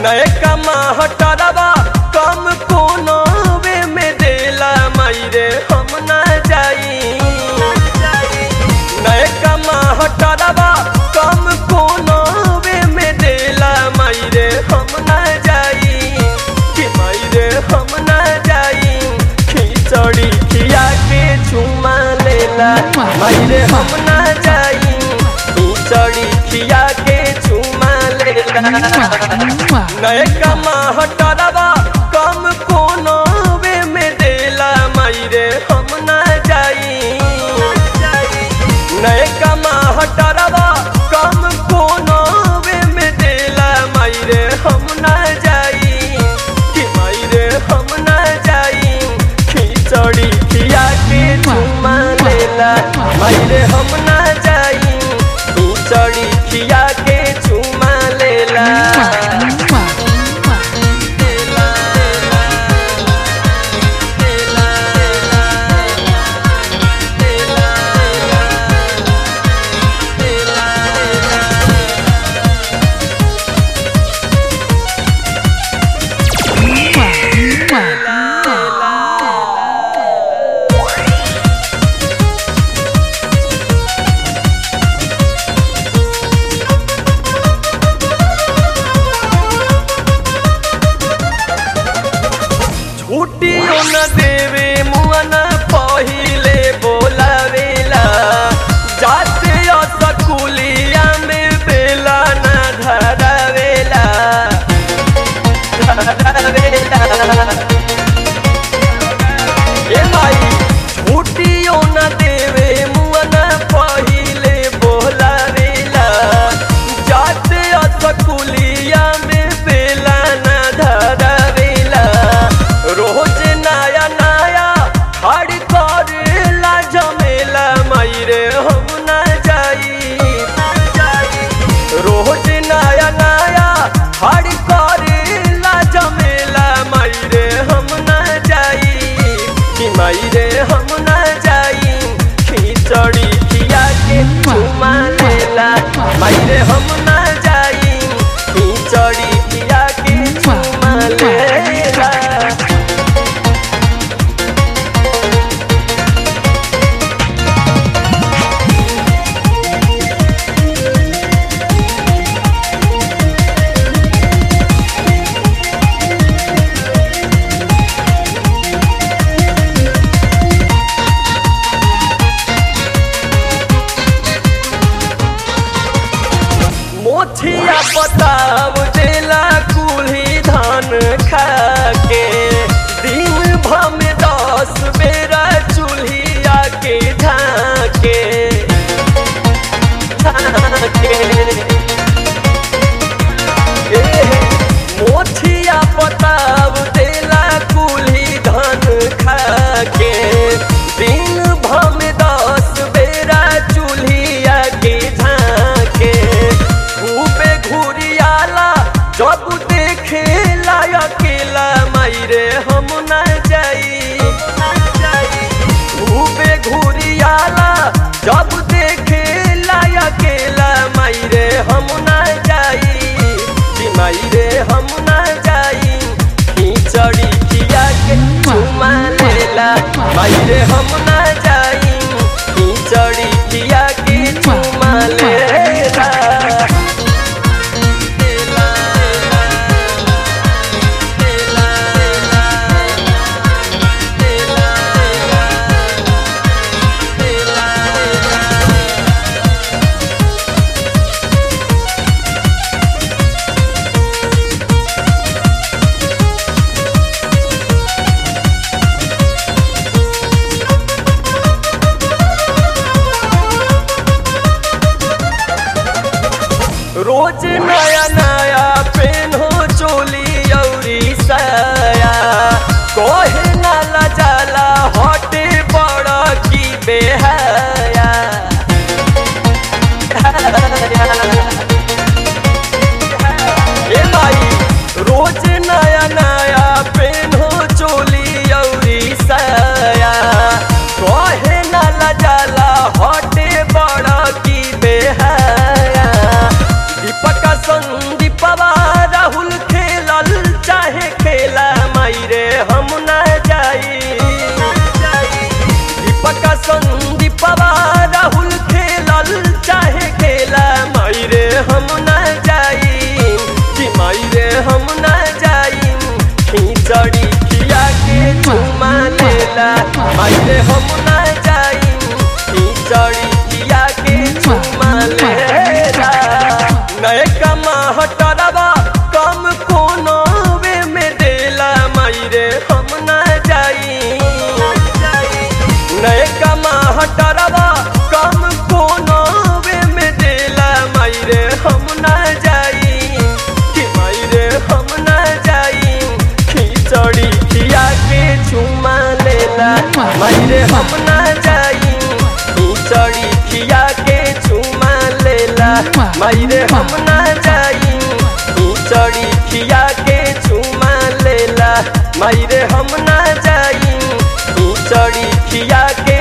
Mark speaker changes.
Speaker 1: नए कमा हटरवा कम कोनो वे में देला मायरे हम ना जाई नए कमा हटरवा कम कोनो वे में देला मायरे हम ना जाई कि मायरे हम ना जाई खिचड़ी खिया के चुमा लेला मायरे हम ना जाई खिचड़ी खिया के चुमा लेला नए कमा हटरवा कम कोनो वे में देला मायरे हम ना जाई नए कमा हटरवा कम कोनो वे में देला मायरे हम ना जाई कि मायरे हम ना जाई खिचड़ी खिया के चुमा लेला मायरे हम ना जाई खिचड़ी खिया के चुमा लेला छुट्टियों न देवे मुअना पहिले बोलावेला जाते सकुलिया में बेला न धरावेला धरावेला ए माई छुट्टियों न देवे मुअना पहिले बोलावेला जाते सकुलिया में बेला न धरावेला रोज नया नया हर करेला जमेला मायरे हम ना जाई रोज नया नया हर करेला जमेला मायरे हम ना जाई कि मायरे हम ना जाई खिचड़ी खिया के चुमा लेला मायरे हम ना जाई खिचड़ी खिया के चुमा लेला मोछिया बताव देला कुल्ही धान खाके दिन भर में दस बेरा चूल्हिया के झाके झाके ए, मोछिया बताव देला कुल्ही धान खाके दिन भर में दस बेरा चूल्हिया के झाके खूबे घुरियाला जब देखे अकेला मायरे हम ना जाई खूबे घुरियाला जब देखे अकेला मायरे हम ना जाई कि मायरे हम ना जाई खिचड़ी खिया के चुमा लेला मायरे हम ना जाई खिचड़ी खिया के चुमा लेला रोज नया नया पेन्हो चोली औरी साया कोहे नाला जाला हटे बड़ा की बेहाया ए माई रोज नया नया पेन्हो चोली औरी साया कोहे नाला जाला हटे बड़ा की बेहाया दीपक संदीपवा राहुल खेल मायरे हम ना जाई खिचड़ी खिया के चुमा लेला नए कमा हटरवा कम कोनो वे में देला मायरे हम ना जाई नए कमा हटरवा कम कोनो वे में देला मायरे हम ना जाई कि मायरे हम ना जाई खिचड़ी खिया के चुमा लेला मायरे हम ना जाई खिचड़ी खिया के चुमा लेला मायरे हम ना जाई खिचड़ी खिया के चुमा लेला मायरे हम ना जाई खिचड़ी खिया के